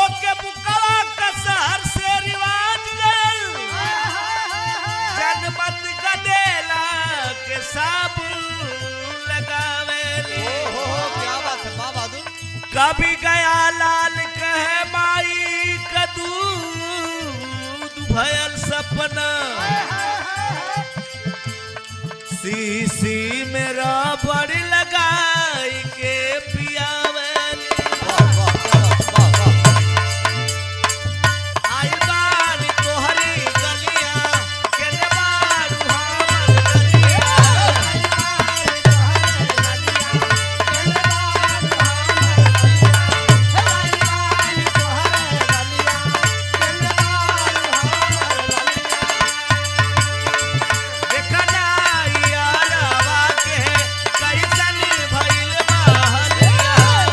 के बुकवा का शहर से रिवाज गल जनमत गदेला के साबुन लगावेली ओहो क्या बात है वाह बहादुर कभी गया लाल कहे माई का दूध भयल सपना सीसी मेरा बड़ी लगाई के पियावेली वाह वाह क्या बात वाह वाह आई बानी तोहरी गलिया के नवारू हमर गलिया देखना यारवा के कैसन भइल बहलिया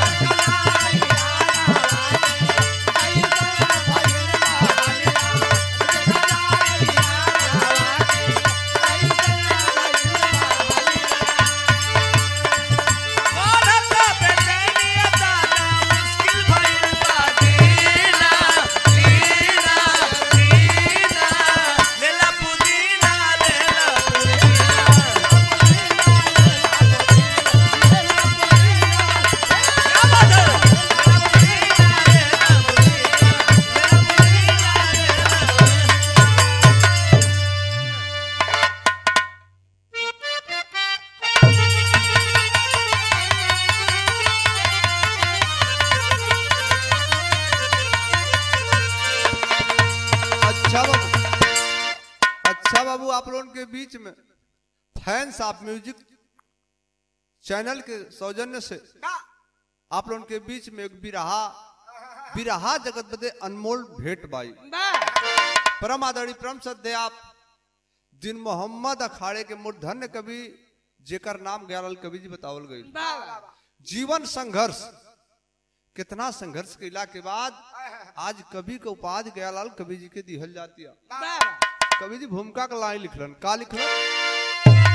औरत बेचैनिया दाना मुश्किल भइल बा जीना जीना जीना लेला पुदीना लेला पुदीना क्या बात है पुदीना लेला पुदीना लेला पुदीना लेला अच्छा बाबू अच्छा बाबू आप लोगों के बीच में फैंस ऑफ म्यूजिक चैनल के सौजन्य से आप लोगों के बीच में एक बिरहा बिरहा जगत बदे अनमोल भेंट बाई परम आदरणीय परम सद्य आप दिन मोहम्मद अखाड़े के मूर्धन्य कवि जेकर नाम गयालाल कवि जी बतावल गई जीवन संघर्ष कितना संघर्ष कैला के बाद आज कवि के उपाधि गयालाल कवि जी के दिहल जाती है कवि जी भूमिका का लाइन लिखलन का लिखलन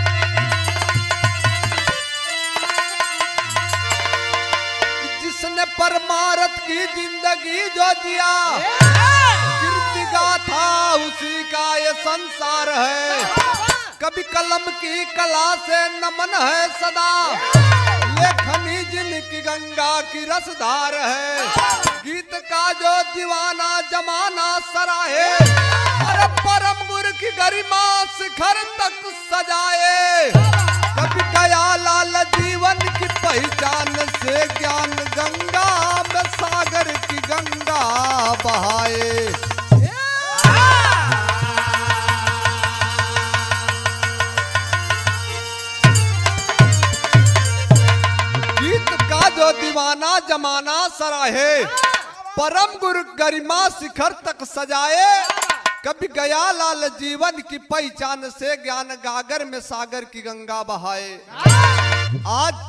जिसने परमारथ की जिंदगी जो जिया कीर्ति गाथा उसी का ये संसार है कभी कलम की कला से नमन है सदा लेखनी जिनकी गंगा की रसधार है गीत का जो दीवाना जमाना सराहे अरे परम गुरु की गरिमा शिखर तक सजाए कभी गया लाल जीवन की पहचान से ज्ञान गंगा में सागर की गंगा बहाए गीत का जो दीवाना जमाना सराहे परम गुरु गरिमा शिखर तक सजाए कभी गया लाल जीवन की पहचान से ज्ञान गागर में सागर की गंगा बहाए आज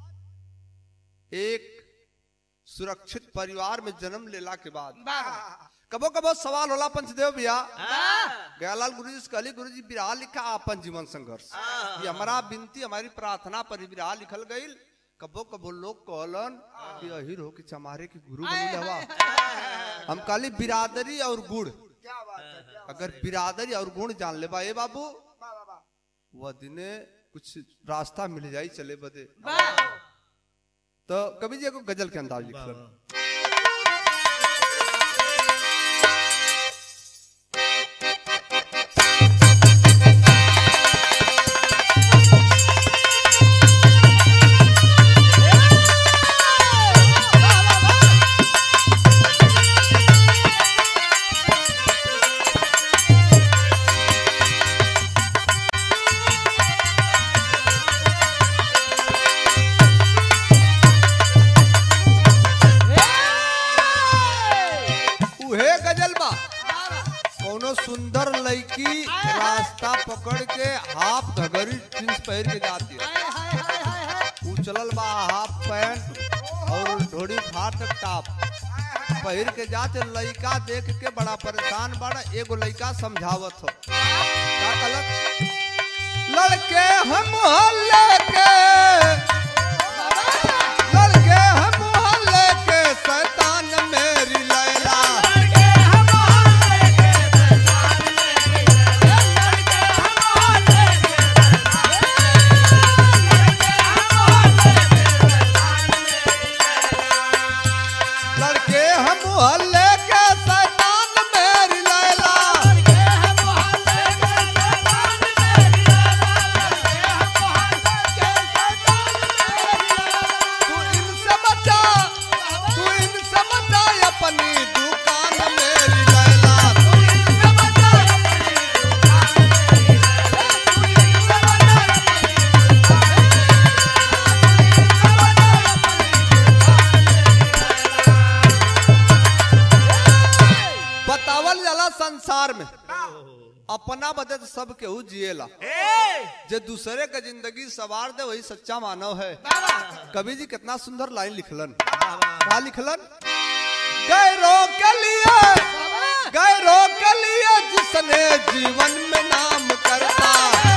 एक सुरक्षित परिवार में जन्म लेला के बाद कबो कबो सवाल होला पंचदेव भैया गयालाल गुरु जी से कहली गुरु जी बिरहा लिखा आपन जीवन संघर्ष ये हमारा विनती हमारी प्रार्थना पर ही बिरहा लिखल गईल कबो कबो लोग कहलन कि अहिर हो कि चमारे की गुरु बनी हवा हम कहली बिरादरी और गुड़ अगर बिरादरी और गुण जान ले बा ए बाबू वह दिने कुछ रास्ता मिल जाई चले बदे तो कवि जी को गजल के अंदाज लिखलन उहे गजल बा कोनो सुंदर लड़की रास्ता पकड़ के हाफ घगरी जींस पहन के जाती है उ चलल बा हाफ पैंट और ढोड़ी फाट टॉप पहिर के जाते लड़का देख के बड़ा परेशान बड़ा एगो लड़का समझावत हो का कहलक लड़के हम मोहल्ले के लड़के हम मोहल्ले के शैतान मेरी लैला संसार में अपना बदे तो सब केहू जिएला जे दूसरे का जिंदगी सवार दे वही सच्चा मानव है कवि जी कितना सुंदर लाइन लिखलन क्या लिखलन गैरों के लिए गैरों के लिए जिसने जीवन में नाम करता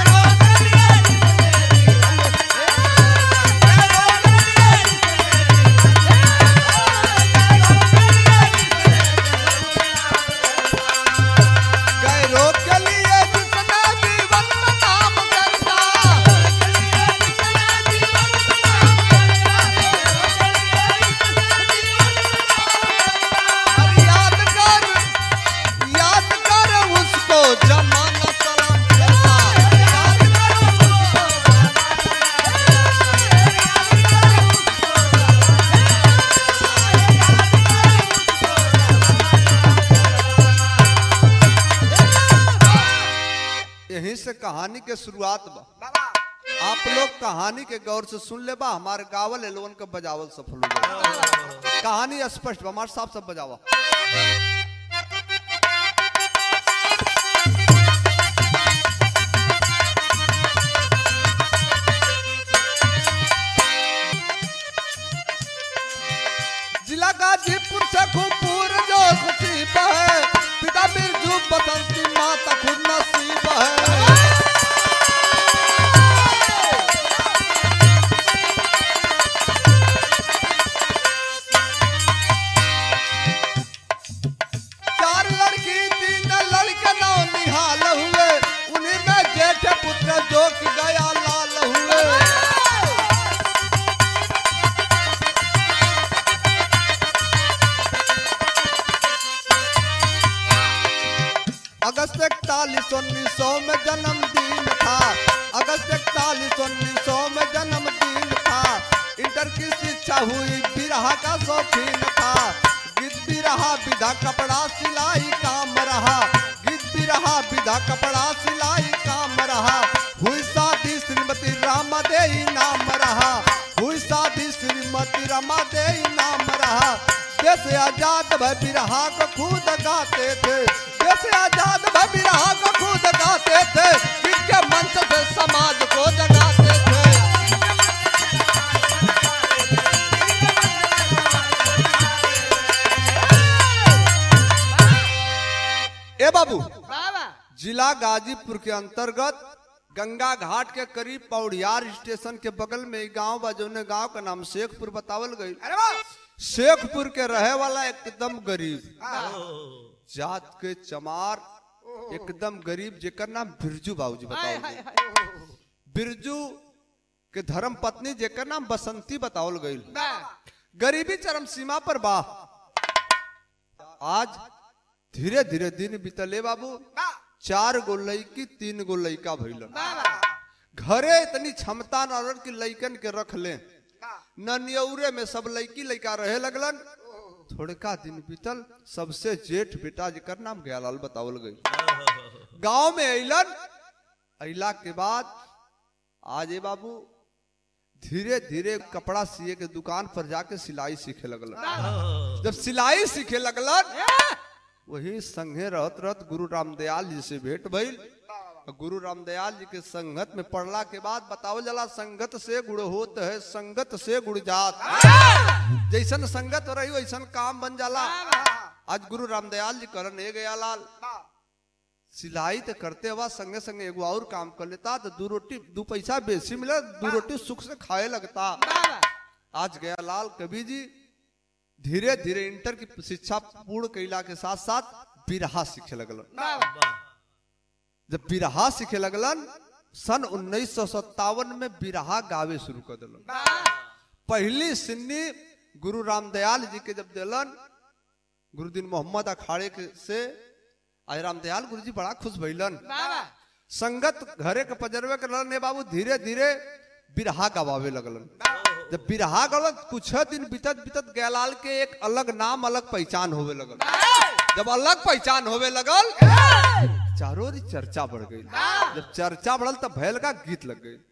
गैरों के लिए जिसने जीवन में नाम करता और याद कर याद कर उसको जमाना सलाम करता याद कर उसको यहीं से कहानी के शुरुआत बा आप लोग कहानी के गौर से सुन ले बा हमारे गावल एलोन का बजावल सफल हो गया कहानी स्पष्ट बा हमारे साफ सब बजावा जिला गाजीपुर से खूबपूर जो नसीब है पिता बिरजू बसंती माता खुद नसीब है चार लड़की तीन लड़के नौ निहाल हुए उन्हीं में जेठ पुत्र जो कि गया लाल हुए अगस्त इकतालीस उन्नीस सौ में जन्मदिन था अगस्त इकतालीस उन्नीस सौ में जन्मदिन था इंटर की शिक्षा हुई बिरहा का शौकीन था गीत बिरहा विधा कपड़ा सिलाई काम रहा गीत बिरहा विधा कपड़ा सिलाई काम रहा हुई शादी श्रीमती रामा देई नाम रहा हुई शादी श्रीमती रमा देई नाम रहा देश आजाद भय बिरहा को खुद गाते थे देश आजाद भय बिरहा को खुद गाते थे इनके मंच से समाज को जगाते थे ए बाबू जिला गाजीपुर के अंतर्गत गंगा घाट के करीब पौड़ियार स्टेशन के बगल में एक गांव बा जौने गांव का नाम शेखपुर बतावल गई शेखपुर के रहे वाला एकदम गरीब जात के चमार एकदम गरीब जेकर नाम बिरजू बाबूजी बतावल गई बिरजू के धर्म पत्नी जेकर नाम बसंती बतावल गई गरीबी चरम सीमा पर बा आज धीरे धीरे दिन बीतले बाबू चार गो लड़की तीन गो लड़का भइलन घरे इतनी क्षमता न रहल कि लड़कन के रख ले ननियौरे में सब लड़की लड़का रहे लगलन थोड़का दिन बीतल सबसे जेठ बेटा जेकर नाम गयालाल बतावल गई गांव में अइलन अइला के बाद आज ए बाबू धीरे धीरे कपड़ा सिए के दुकान पर जाके सिलाई सीखे लगलन जब सिलाई सीखे लगलन वही संगे रहत रहत गुरु रामदयाल जी से भेंट भइल गुरु रामदयाल जी के संगत में पढ़ला के बाद बतावल जाला संगत से गुड़ होत है संगत से गुड़ जात जैसन संगत रही वैसन काम बन जाला आज गुरु रामदयाल जी करन ए गया लाल सिलाई तो करते हुआ संगे संगे एगो और काम कर लेता तो दू रोटी दू पैसा बेसी मिला दू रोटी सुख से खाए लगता आज गया लाल कवि जी धीरे धीरे इंटर की शिक्षा पूर्ण कैला के साथ साथ बिरहा सीखे लगलन जब बिरहा सीखे लगलन सन उन्नीस में बिरहा गावे शुरू कर दिलन पहली सिन्नी गुरु रामदयाल जी के जब दिलन गुरुदीन मोहम्मद अखाड़े के से आज रामदयाल गुरु जी बड़ा खुश भइलन संगत घरे के पजरवे के लड़ने बाबू धीरे धीरे बिरहा गवावे लगलन जब बिरहा गलन कुछ दिन बीतत बीतत गयालाल के एक अलग नाम अलग पहचान होवे लगल जब अलग पहचान होवे लगल चारों ओर चर्चा बढ़ गई जब चर्चा बढ़ल तब भैल का गीत लग गई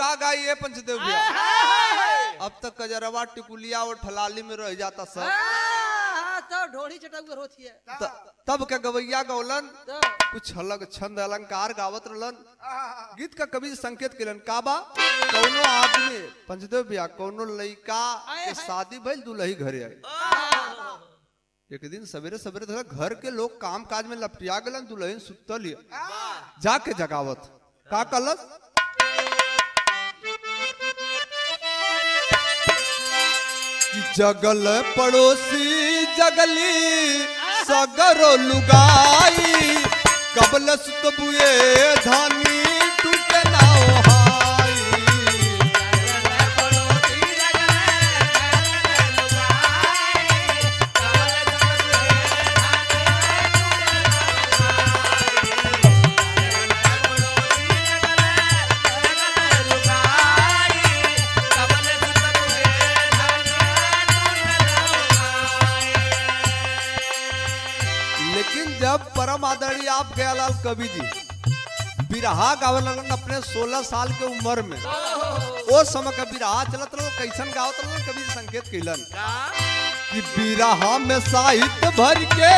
का गाई है पंचदेव भैया अब तक कजरवा टिकुलिया और ठलाली में रह जाता सब तो ढोड़ी चटक होती है त- तब के गवैया गौलन तो कुछ अलग छंद अलंकार गावत रहलन गीत का कवि संकेत केलन का बा कौनो आदमी पंचदेव भैया कौनो लइका के शादी भइल दुल्ही घरे आई एक दिन सवेरे सवेरे देखा घर के लोग काम काज में लपटिया गलन दुल्हन सुतल हिय। जाके जगावत का कलस कि जगल पड़ोसी जगली सगरो लुगाई कबल सुतबुए धानी टूटे ना ओहाई लेकिन जब परम आदरणीय आप गयालाल कवि जी बिरहा गावे लगन अपने 16 साल के उम्र में ओ समय का बिरहा चलत रहो कैसन गावत रहो कवि जी संकेत कैलन कि बिरहा में साहित्य भर के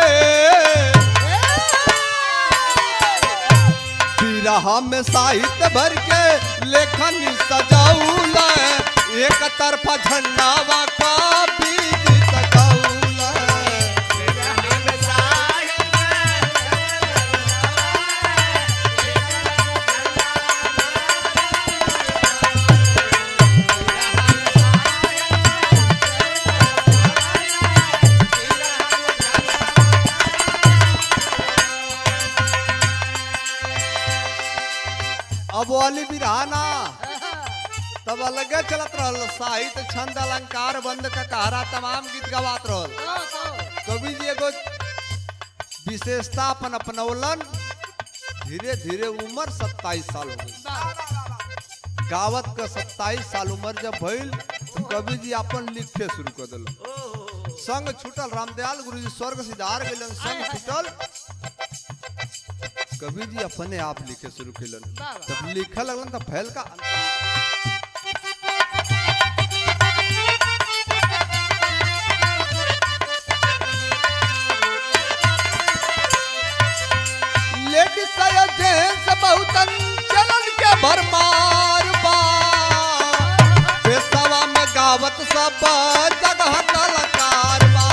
बिरहा में साहित्य भर के लेखन सजाऊल एक तरफा झंडावा का बीज सजाऊल अब वाली बिरहाना तब अलगे चलत रहल साहित्य छंद अलंकार बंद का कहारा तमाम गीत गवात रहल कवि जी एगो विशेषता अपन अपनौलन धीरे धीरे उम्र सत्ताईस साल हो गई गावत का सत्ताईस साल उम्र जब भइल तो कवि जी अपन लिखे शुरू कर दिल संग छूटल रामदयाल गुरु जी स्वर्ग सिधार गेलन संग छूटल कवि जी अपने आप लिखे शुरू केलन जब लिखे लगलन तो फैल का लेडीज या जेंट्स बहुतन चलन के भरमार बा पेशवा में गावत सब जगह कलाकार बा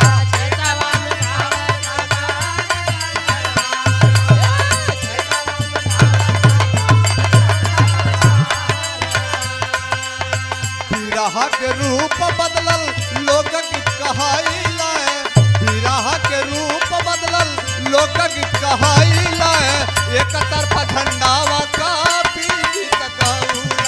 बिरहा के रूप बदलल लोक गीत कहाइला बिरहा के रूप बदलल लोक गीत कहाइला एक तरफा झंडावा का बीज तकाउला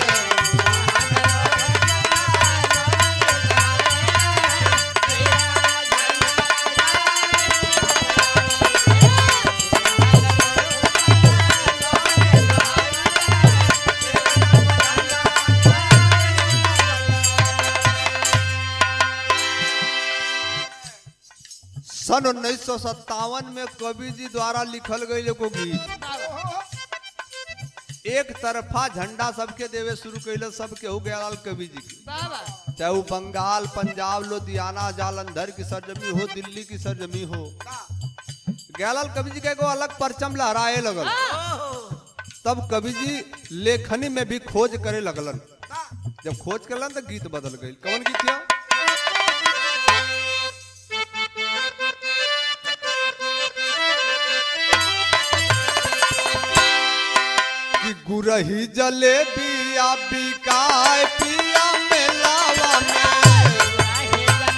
सन उन्नीस सौ सत्तावन में कवि जी द्वारा लिखल गई एगो गीत एक तरफा झंडा सबके देवे शुरू कैले सब केहू गयाल कवि जी की चाहे वो बंगाल पंजाब लुधियाना जालंधर की सरजमी हो दिल्ली की सरजमी हो गयालाल कवि जी का एगो अलग परचम लहराए लगल तब कवि जी लेखनी में भी खोज करे लगलन जब खोज करलन तो गीत बदल गई कौन गीत है कि गुरही जलेबिया बिकाय पिया मेलावा में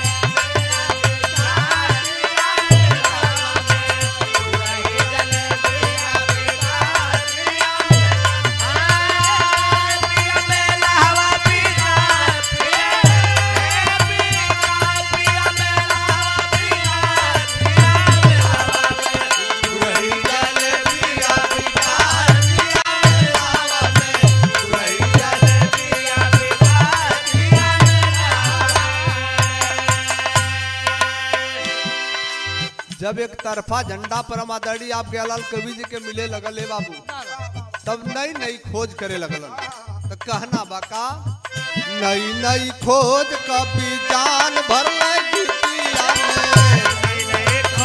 गुरही जलेबिया बिकाय पिया मेलावा में गुरही जलेबिया बिकाय पिया जब एक तरफा झंडा परमादड़ी आप गयालाल कवि जी के मिले लगल है बाबू तब नई नई खोज करे लगलन तो कहना बका नई नई खोज कभी जान भर गीतिया में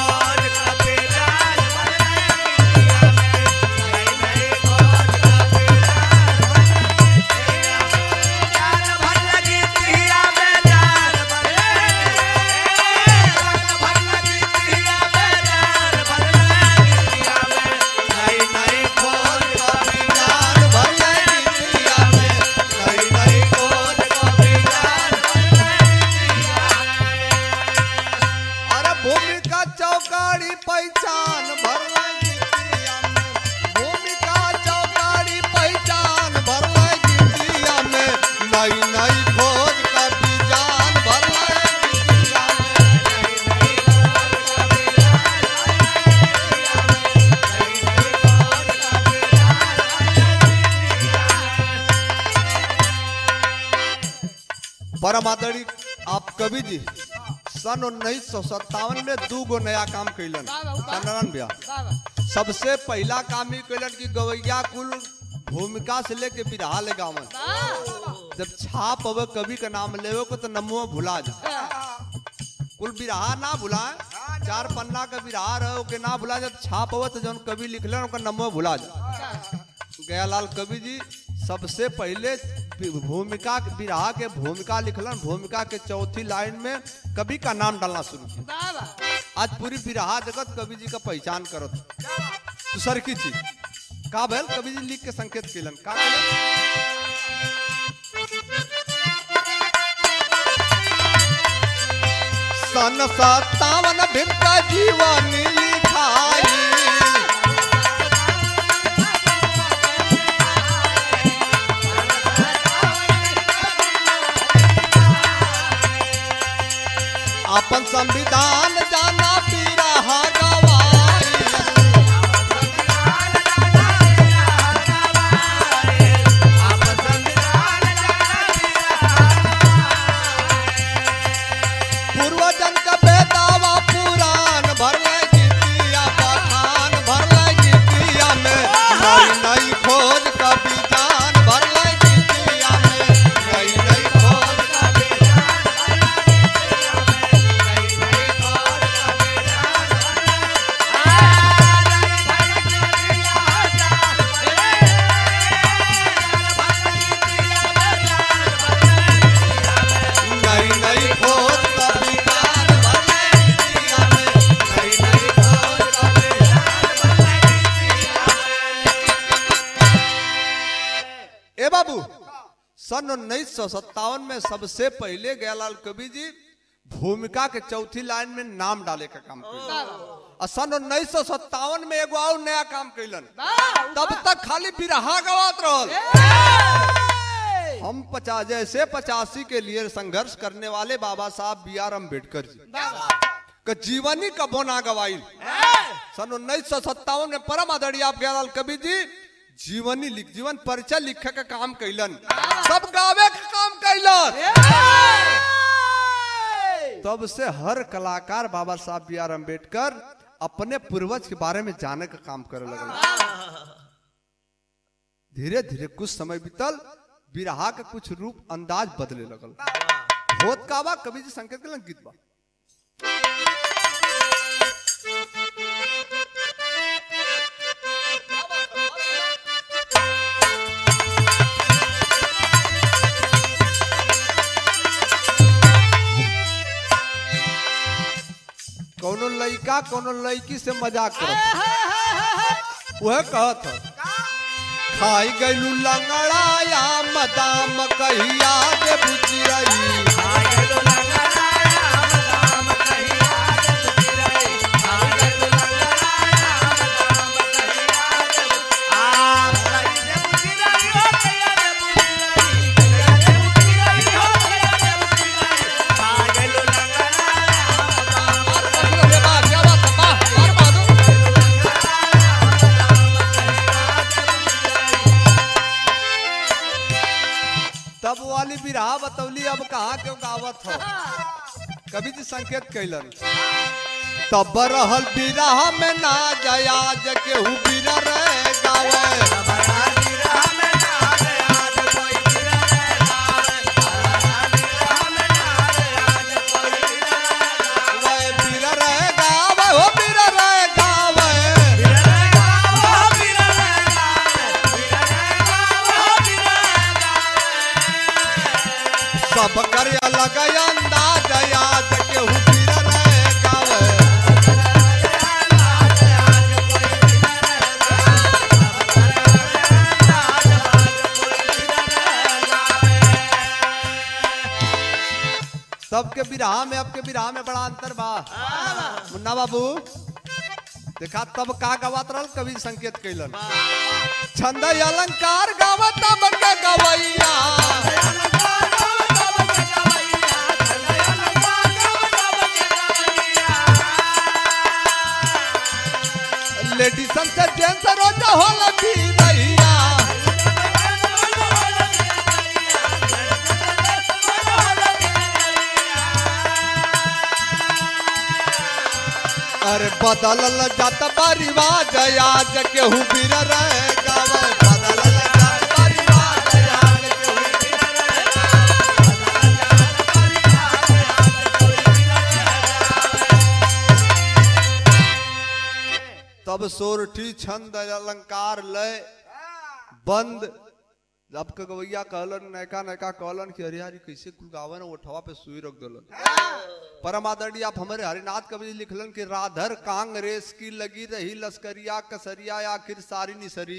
खोज कभी जान भर गीतिया में नई नई खोज कभी जान अरे भूमिका चौकारी पहचान भर गीतिया में भूमिका चौकारी पहचान भर गीतिया में नई नई खोज कभी जान भर गीतिया में परम आदरणीय आप कवि जी सन उन्नीस सौ सत्तावन में दू गो नया काम कैलन चंद्रन भैया बाबा सबसे पहला काम ही कैलन कि गवैया कुल भूमिका से लेके बिरहा ले गावन जब छाप अवे कवि का नाम लेवे को तो नमो भुला जा कुल बिरहा ना भुलाए चार पन्ना का बिरहा रहे ओके ना भुला जब छाप अवे तो जौन कवि लिखलन ओकर नमो भुला जा गयालाल कवि जी सबसे पहले भूमिका बिरहा के भूमिका लिखलन भूमिका के चौथी लाइन में कवि का नाम डालना शुरू किया बाबा आज पूरी बिरहा जगत कवि जी का पहचान करत दूसर की चीज का भैल कवि जी लिख के संकेत केलन का केलन? सन सत्तावन भिन्न जीवन लिखाई अपन संविधान जाना बिरहा गवाई पूर्वजन का बेदावा पुराण भर गीतिया पठान भर गीतिया में नई नई खोज कभी जान भर गीतिया में नई नई खोज कभी नई नई खोज कभी जान भर गीतिया में नई नई खोज कभी ए बाबू सन उन्नीस सौ सत्तावन में सबसे पहले गयालाल कवि जी भूमिका के चौथी लाइन में नाम डाले का काम कैलन और सन उन्नीस सौ सत्तावन में एगो और नया काम कैलन तब तक खाली बिरहा गवात रहल हम पचास जैसे पचासी के लिए संघर्ष करने वाले बाबा साहब बी आर अम्बेडकर जी का जीवनी का बोना गवाई सन उन्नीस सौ सत्तावन में परम आदरणीय आप गयालाल कवि जी जीवनी लिख जीवन परिचय लिखे का काम कैलन सब गावे का काम कैलन तब से हर कलाकार बाबा साहब बी आर अम्बेडकर अपने पूर्वज के बारे में जाने का काम करे लगल धीरे धीरे कुछ समय बीतल बिरहा के कुछ रूप अंदाज बदले लगल होत का बा कवि जी संकेत के गीत बा कोनो लड़का कोनो लड़की से मजाक करत वह कहत ह खाई गैलू लंगड़ाया मदाम कहिया दे बुचिरई तब वाली बिरहा बतौली अब कहाँ क्यों गावत हो कभी जी संकेत कैलन तब रहल बिरहा में ना जया जके हु बिर रे गावे सब कर अलग अंदाज याद केहू गिर रहे गावे सबके बिरहा में आपके बिरहा में बड़ा अंतर बा मुन्ना बाबू देखा तब का गवात रहल कवि संकेत कैलन छंद अलंकार गावत तब के गवैया लेडीसन से जेंट्स रोज होला भी रहिया अरे बदलल जात बा रिवाज आज केहू बीर रहे गावे बदलल जात बा रिवाज आज केहू बीर रहे तब सोरठी छंद अलंकार लय बंद जब के गवैया कहलन नैका नैका कहलन कि अरे यार ई कैसे कुल गावन ओठवा पे सुई रख दलन परम आदरणीय आप हमारे हरिनाथ कवि जी लिखलन कि राधर कांग्रेस की लगी रही लश्करिया कसरिया आखिर सारी निसरी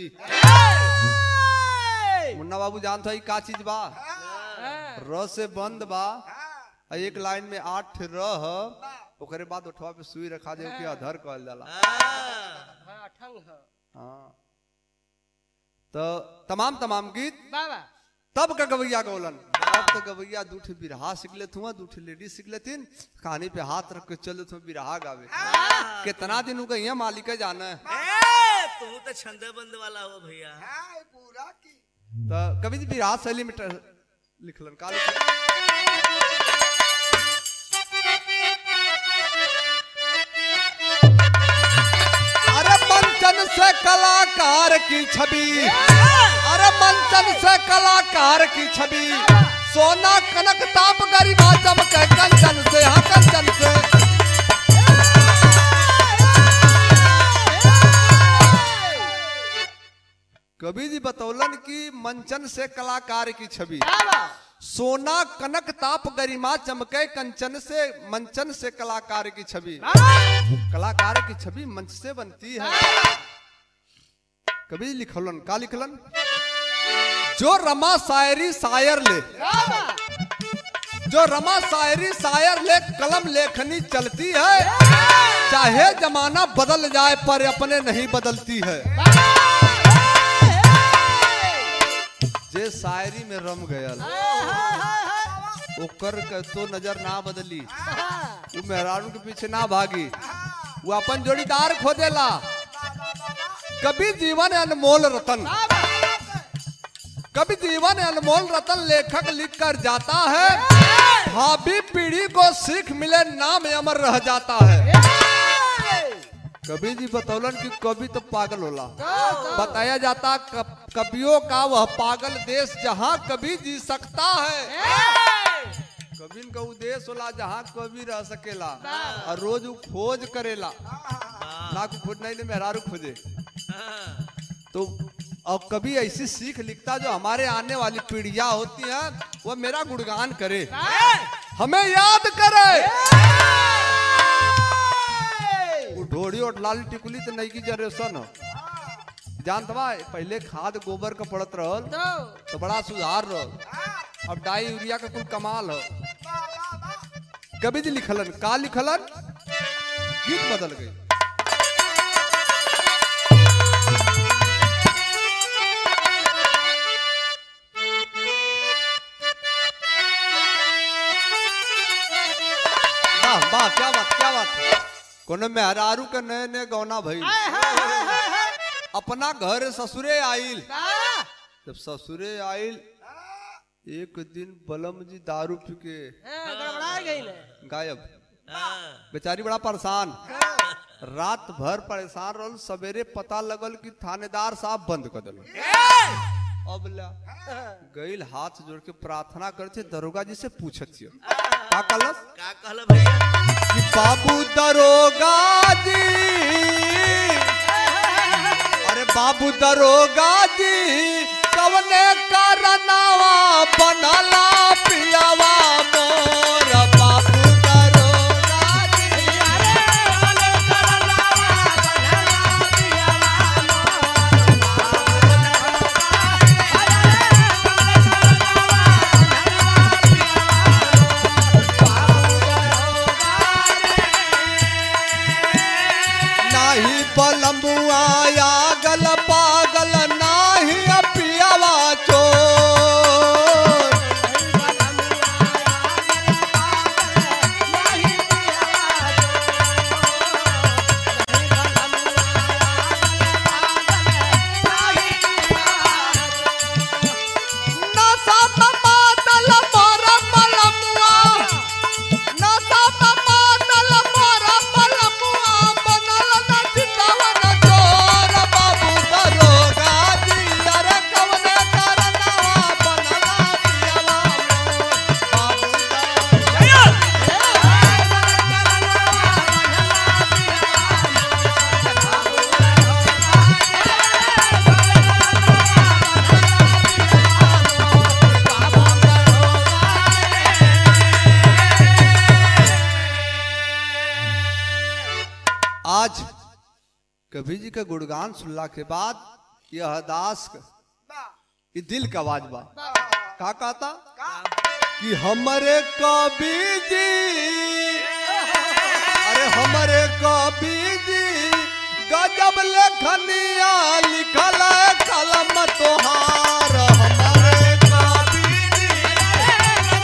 मुन्ना बाबू जानता है का चीज बा र से बंद बा आ एक लाइन में आठ रह ओकरे बाद उठवा पे सुई रखा दे के अधर कहल जाला हाँ, ठंग ह। हाँ तो तमाम तमाम गीत बाबा तब का गवैया गौलन अब तो गवैया दूठे बिरहा सीख लेत हुआ दूठे लेडीज सीख लेतिन कहानी पे हाथ रख के चल हुआ बिरहा गावे कितना दिन हो गई है मालिक जाना है ए, तू तो छंदे बंद वाला हो भैया तो कवि जी बिरहा शैली में ट- लिखलन का लिखलन? अरे मंचन से कलाकार की छवि अरे मंचन से कलाकार की छवि सोना कनक ताप गरिमा चमके कंचन से हाँ कंचन से कवि जी बतौलन की मंचन से कलाकार की छवि बाबा सोना कनक ताप गरिमा चमके कंचन से मंचन से कलाकार की छवि कलाकार की छवि मंच से बनती है कवि लिखलन का लिखलन जो रमा शायरी शायर ले जो रमा शायरी शायर ले कलम लेखनी चलती है चाहे जमाना बदल जाए पर अपने नहीं बदलती है जे शायरी में रम गयल ओकर के तो नजर ना बदली वो मेहरारू के पीछे ना भागी वो अपन जोड़ीदार खोदेला कभी जीवन अनमोल रतन कभी जीवन अनमोल रतन लेखक लिख कर जाता है भावी पीढ़ी को सीख मिले नाम अमर रह जाता है कभी जी बतौलन कि कभी तो पागल होला बताया जाता कब- कवियों का वह पागल देश जहाँ कभी जी सकता है कभी का उ देश होला जहाँ कभी रह सकेला और रोज उ खोज करेला ना को खोज नहीं मेहरारू खोजे तो और कभी ऐसी सीख लिखता जो हमारे आने वाली पीढ़ियां होती हैं वह मेरा गुणगान करे हमें याद करे वो ढोड़ी और लाल टिकुली तो नई की जनरेशन हो जानत बा पहले खाद गोबर का पड़त रहल तो बड़ा सुधार रहल अब डाई यूरिया का कुल कमाल हो कभी जी लिखलन का लिखलन गीत बदल गई वाह वाह क्या बात क्या बात कोनो मेहरारू के नए नए गौना भई अपना घर ससुरे आइल जब ससुरे आइल एक दिन बलम जी दारू पी के गड़बड़ा गई ने गायब बेचारी बड़ा परेशान रात भर परेशान रहल सवेरे पता लगल कि थानेदार साहब बंद कर दिल अब ला गईल हाथ जोड़ के प्रार्थना करते दरोगा जी से पूछत छियो का कहलस का कहल भैया कि बाबू दरोगा जी अरे बाबू दरोगा जी कवने करनावा बनला पियावा कवि जी का गुणगान सुनला के बाद यह दास का ये दिल का आवाज बा का कहता कि हमरे कवि जी अरे हमरे कवि जी गजब लेखनिया लिखल है कलम तोहार हमरे कवि जी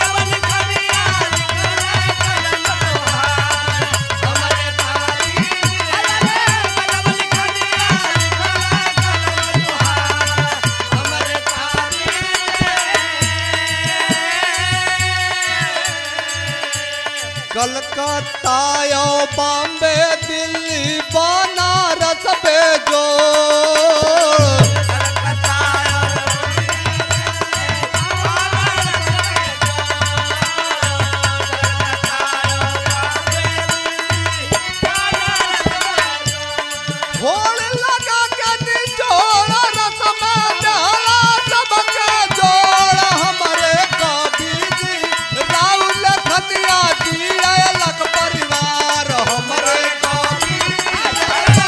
कलकत्ता यो बॉम्बे दिल्ली बनारस भेजो होड़ लगा के निचोड़ रस में डाला सबके जोड़ हमरे कवि जी राहुल खतिया जी अलग परिवार हमरे कवि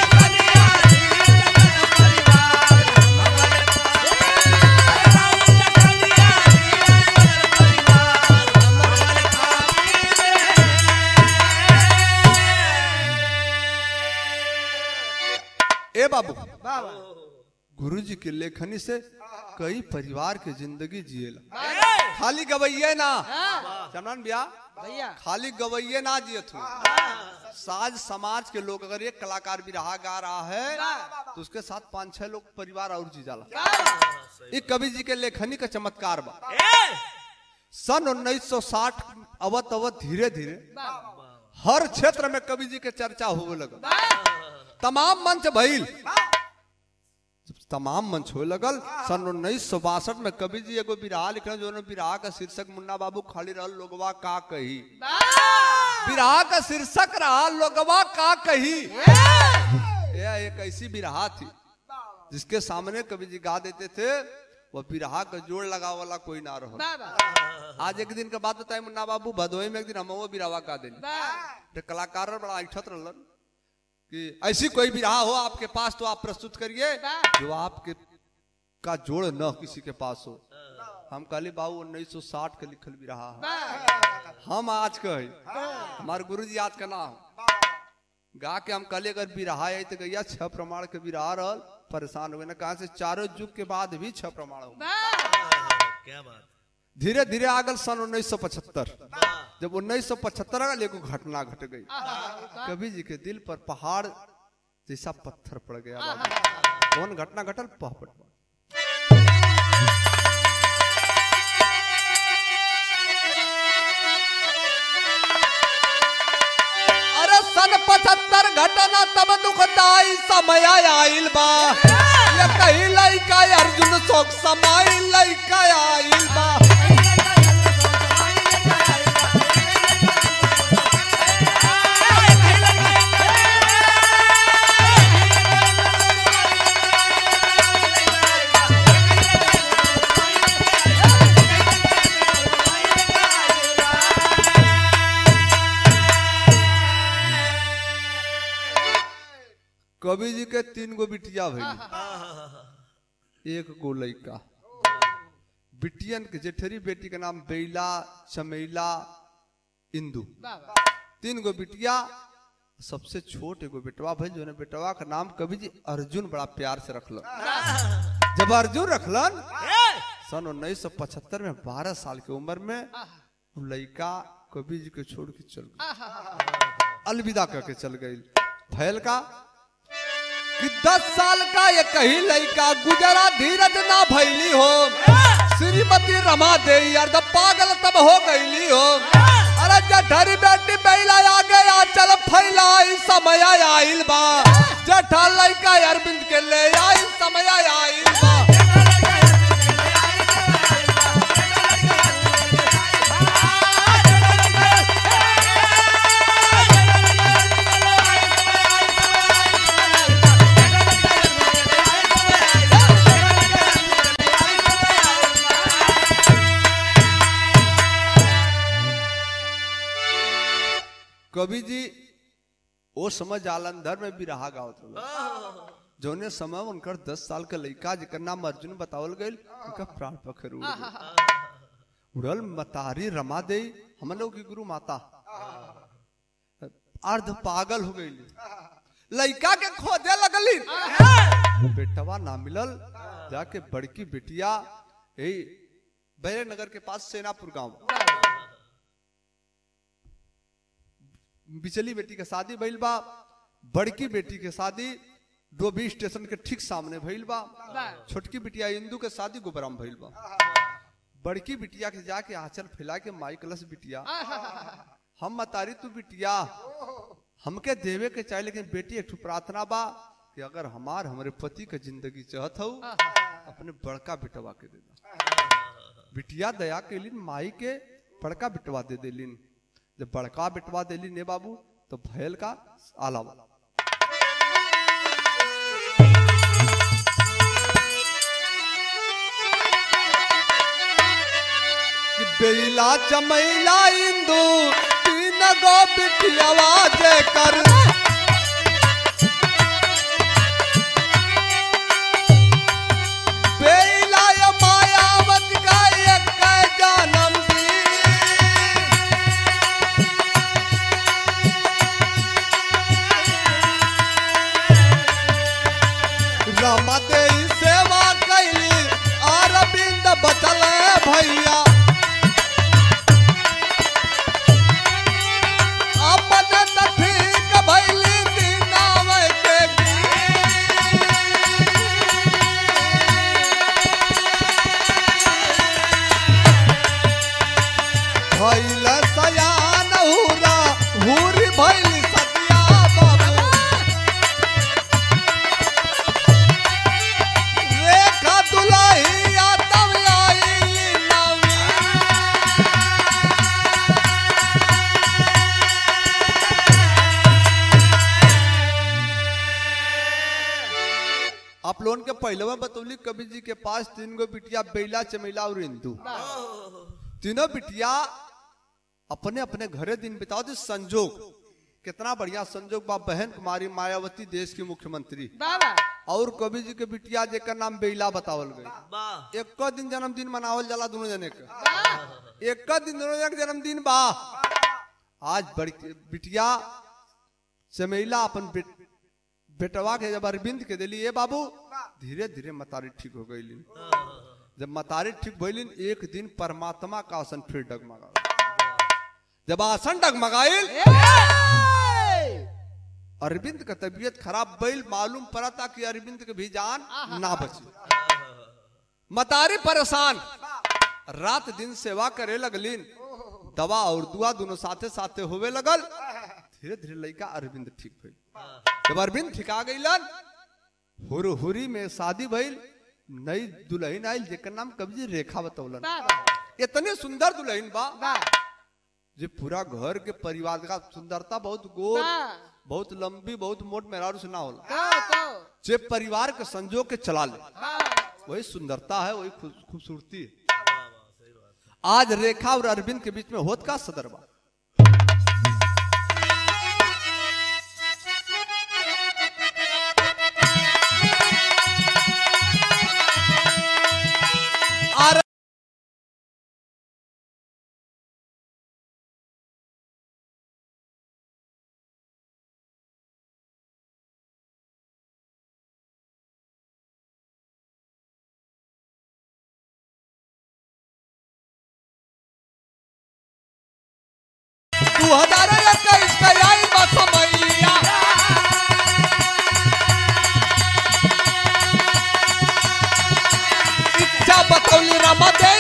ए बाबू गुरु जी के लेखनी से कई परिवार के जिंदगी जिएला खाली गवैये ना चमन बिया भैया खाली गवैये ना जियत हो साज समाज के लोग अगर एक कलाकार भी रहा गा रहा है तो उसके साथ पांच छह लोग परिवार और जी जाला ये कवि जी के लेखनी का चमत्कार बा सन 1960 अवत अवत धीरे धीरे हर क्षेत्र में कवि जी के चर्चा होने लगा तमाम मंच भइल जब तमाम मंच हो लगल सन उन्नीस सौ बासठ में कवि जी एगो बिरहा लिखल जो बिरहा का शीर्षक मुन्ना बाबू खाली रहल लोगवा का कही बिरहा का शीर्षक रहा लोगवा का कही यह एक ऐसी बिरहा थी जिसके सामने कवि जी गा देते थे वह बिरहा का जोड़ लगा वाला कोई ना रहो बाबा आज एक दिन के बाद बताए मुन्ना बाबू भदोई में एक दिन हम वो बिरहा गा देनी तो कलाकार बड़ा ऐठत रहलन कि ऐसी कोई भी रहा हो आपके पास तो आप प्रस्तुत करिए जो आपके का जोड़ न किसी के पास हो हम कहली बाबू 1960 के लिखल भी रहा है हम आज कहे हमारे गुरु जी आज का नाम गा के हम कहले अगर बिरहा है तो गैया छह प्रमाण के बिरहा रहल परेशान हुए ना कहा से चारों युग के बाद भी छह प्रमाण हो क्या बात धीरे धीरे आगल सन 1975 जब 1975 का एगो घटना घट गई कवि जी के दिल पर पहाड़ जैसा पत्थर पड़ गया बाबू कौन घटना घटल पहपट अरे सन पचहत्तर घटना तब दुखदाई समय आइल बा ये कही लइका अर्जुन शोक समय लइका आइल बा कवि जी के तीन गो बिटिया भई एक गो लइका बिटियन के जेठरी बेटी के नाम बेला चमेला इंदू बाबा तीन गो बिटिया सबसे छोट एगो बेटवा भइल जो बेटवा का नाम कवि जी अर्जुन बड़ा प्यार से रखलन जब अर्जुन रखलन सन 1975 में 12 साल की उम्र में वो लड़का कवि जी के छोड़ के चल गई अलविदा करके चल गई भैल का कि दस साल का ये कही लड़का गुजरा धीरज ना भैली हो श्रीमती रमा दे यार द पागल तब हो गईली हो अरे जठरी बेटी बैला आ गया चल फैला ई समय आइल बा जठा लड़का अरविंद के ले आई समय आइल बा कवि जी वो समय जालंधर में भी रहा गावत रहो जोने समय उनकर दस साल का लड़का जेकर नाम अर्जुन बतावल गईल उनका प्राण पखेरु उड़ल मतारी रमा दे हम लोग की गुरु माता अर्ध पागल हो गई लड़का के खोजे लगली बेटवा ना मिलल जाके बड़की बेटिया यही बैरे नगर के पास सेनापुर गांव बिचली बेटी के शादी भइल बा बड़की बेटी के शादी डोबी स्टेशन के ठीक सामने भइल बा छोटकी बिटिया इंदू के शादी गोबराम भइल बा बड़की बिटिया के जाके आंचल फैला के माई कलश बिटिया हम मतारी तू बिटिया हमके देवे के चाहे लेकिन बेटी एक ठो प्रार्थना बा कि अगर हमार हमारे पति के जिंदगी चाहत हो अपने बड़का बिटवा के दे दा बिटिया दया के लिन माई के बड़का बिटवा दे देलिन जब बड़का बिटवा देलिन ने बाबू तो भैल का आलावा कि बेला चमैला इंदू तीन गो बिटियावा जे कर बेला या मायावत का एक जन्म दी रमा दे सेवा कैली अरविंद बचल भैया अपन त ठीक भैली दीनावे के भैल सयान हुरा हुरी भैली सतिया बाबू रेखा दुलाही आतम आईली नवी आप लोगन के पहले में बतौली कवि जी के पास तीन गो बिटिया बेला चमेला और इंदू तीनों बिटिया अपने अपने घरे दिन बिताओ थे संजोग कितना बढ़िया संजोग बा बहन कुमारी मायावती देश की मुख्यमंत्री बाबा और कवि जी के बिटिया जेकर नाम बेला बतावल गई वाह एक दिन जन्मदिन मनावल जाला दोनों जने के एक दिन दोनों जने के जन्मदिन बा आज बड़ी बिटिया चमेला अपन बेट, बेटवा के जब अरविंद के दिली ए बाबू धीरे धीरे मतारी ठीक हो गई जब मतारी ठीक भइलिन एक दिन परमात्मा का आसन फिर डगमगा जब आसन डगमगाइल अरविंद का तबीयत खराब भइल मालूम पड़ा था कि अरविंद के भी जान ना बची मतारी परेशान रात दिन सेवा करे लगलिन दवा और दुआ दोनों साथे साथे होवे लगल धीरे धीरे लड़का अरविंद ठीक भइल जब अरविंद ठिका गईलन हुर हुरी में शादी भइल नई दुल्हन आइल जेकर नाम कवि रेखा बतौलन बाबा इतनी सुंदर दुल्हन बा बा जे पूरा घर के परिवार का सुंदरता बहुत गोर बा बहुत लंबी बहुत मोट मेहरारू से ना होला तो तो जे परिवार के संजोग के चला ले हाँ वही सुंदरता है वही खूब- खूबसूरती है आज रेखा और अरविंद के बीच में होत का सदरबा आर- दू हजार इक्कीस का आई बा समैया इच्छा बतौली रमा दे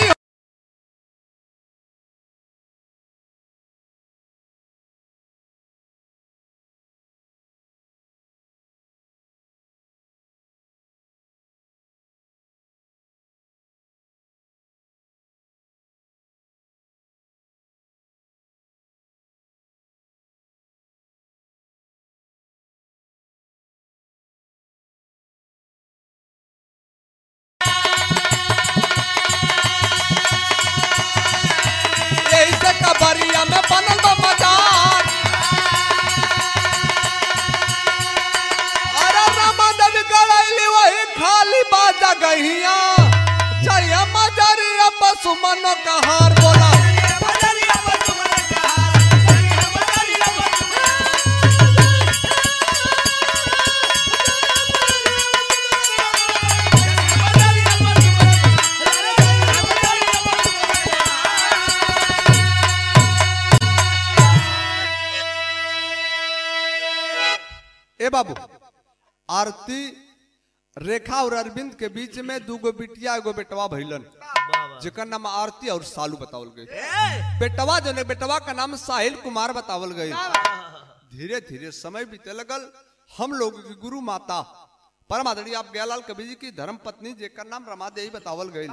सुमनों का हार बोला बजरिया बजुमन कहार बजरिया बजुमन बजरिया बजुमन बजरिया ए बाबू आरती रेखा और अरविंद के बीच में दूगो बिटिया एगो बेटवा भइलन जेकर नाम आरती और सालू बतावल गई बेटवा जो ने बेटवा का नाम साहिल कुमार बतावल गई धीरे धीरे समय बीते लगल हम लोग की गुरु माता परम आदरणीय आप गयालाल कवि जी की धर्म पत्नी जेकर नाम रमा देवी बतावल गई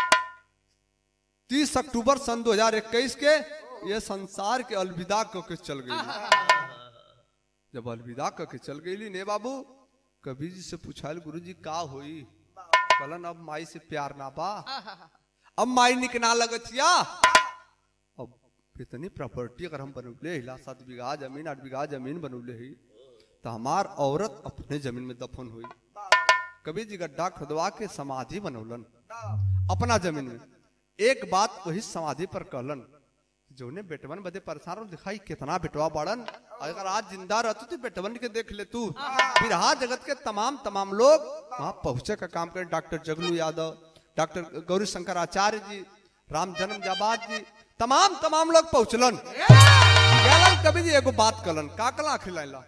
तीस अक्टूबर सन 2021 के ये संसार के अलविदा को के चल गई जब अलविदा करके चल गई ने बाबू कबीर जी से पूछाल गुरु जी का होई कलन अब माई से प्यार ना बा अब माई निक ना लगतिया अब इतनी प्रॉपर्टी अगर हम बनौले हिला सात बीघा जमीन आठ बीघा जमीन बनौले ही तो हमार औरत अपने जमीन में दफन हुई कबीर जी गड्ढा खुदवा के समाधि बनौलन अपना जमीन में एक बात वही समाधि पर कहलन जोने बेटवन बदे परेशान हो दिखाई कितना बेटवा बाड़न अगर आज जिंदा रहतू तो बेटवन के देख ले तू बिरहा जगत के तमाम तमाम लोग वहां पहुंचे का काम करें डॉक्टर जगलू यादव डॉक्टर गौरी शंकर आचार्य जी राम जन्म जाबाद जी तमाम तमाम लोग पहुंचलन गयालन कभी जी एगो बात कलन का कला खिलाइला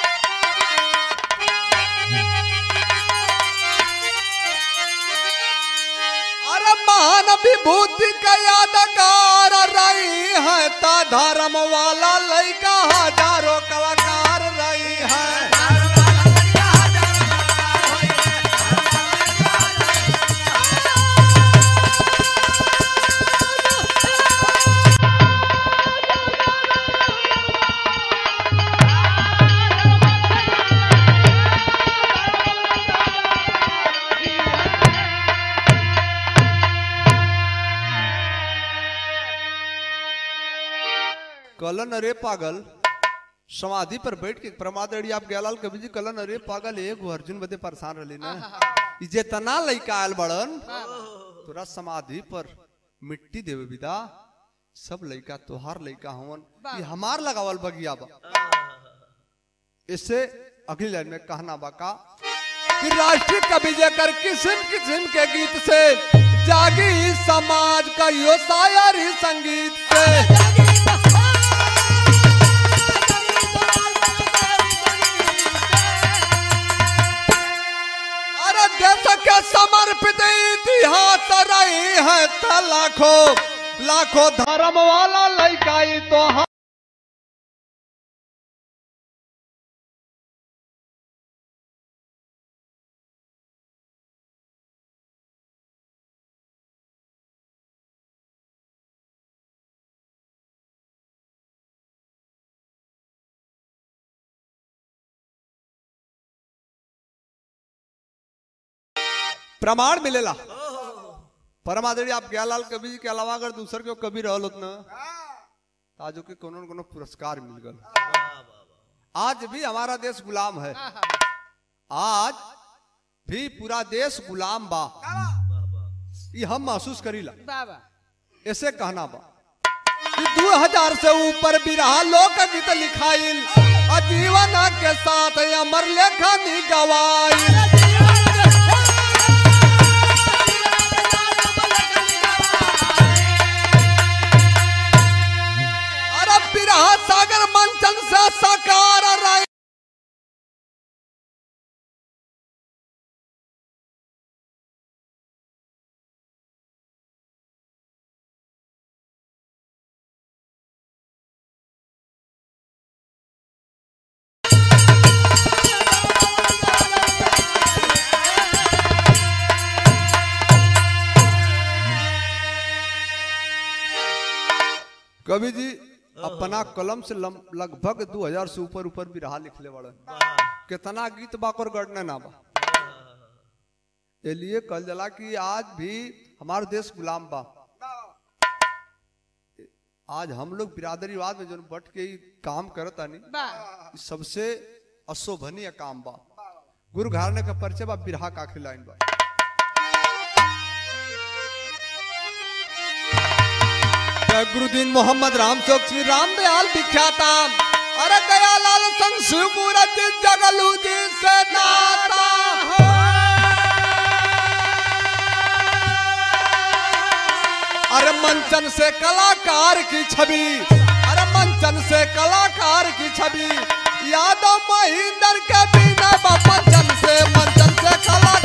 अरे महान विभूति का यादगार रही है ता धर्म वाला लड़का हजारों कलाकार रही है कलन अरे पागल समाधि पर बैठ के प्रमादड़ी आप गयालाल कवि जी कलन अरे पागल एगो अर्जुन बदे परेशान रही ना ई जेतना लइका आयल बड़न तोरा समाधि पर मिट्टी देवे विदा सब लइका तोहार लइका हवन ये हमार लगावल बगिया बा इससे अगली लाइन में कहना बा का कि राष्ट्रीय कवि जकर किस्म किस्म के गीत से जागी इस समाज का यो शायरी संगीत से अरे देश के समर्पित इतिहास रही है त लाखों लाखों धर्म वाला लइकाई तो हम प्रमाण मिलेला परमादरी आप गयालाल कवि जी के अलावा अगर दूसर के कवि रहल होत ना तो आज के कोनो न कोनो पुरस्कार मिल गल आज भी हमारा देश गुलाम है आज भी पूरा देश गुलाम बा ये हम महसूस करीला बाबा ऐसे कहना बा कि दो हजार से ऊपर बिरहा लोक गीत लिखाइल अजीवन के साथ अमर लेखनी गवाइल अरे बिरहा सागर मंचन से साकार रहे कवि जी अपना कलम से लम- लगभग 2000 से ऊपर ऊपर भी रहा लिखले बड़े कितना गीत बाकर गढ़ने ना बा ये लिए कल जला कि आज भी हमारा देश गुलाम बा आज हम लोग बिरादरीवाद में जो बट के ई काम करता नहीं बा ई सबसे अशोभनीय काम बा गुरु घराने का परिचय बा बिरहा का खिलाइन बा गुरुदीन मोहम्मद राम चौक श्री राम दयाल विख्याता अरे दयालाल संग शिव मूर्ति जगलू जी से नाता अरे मंचन से कलाकार की छवि अरे मंचन से कलाकार की छवि यादव महेंद्र के बिना मंचन से मंचन से कलाकार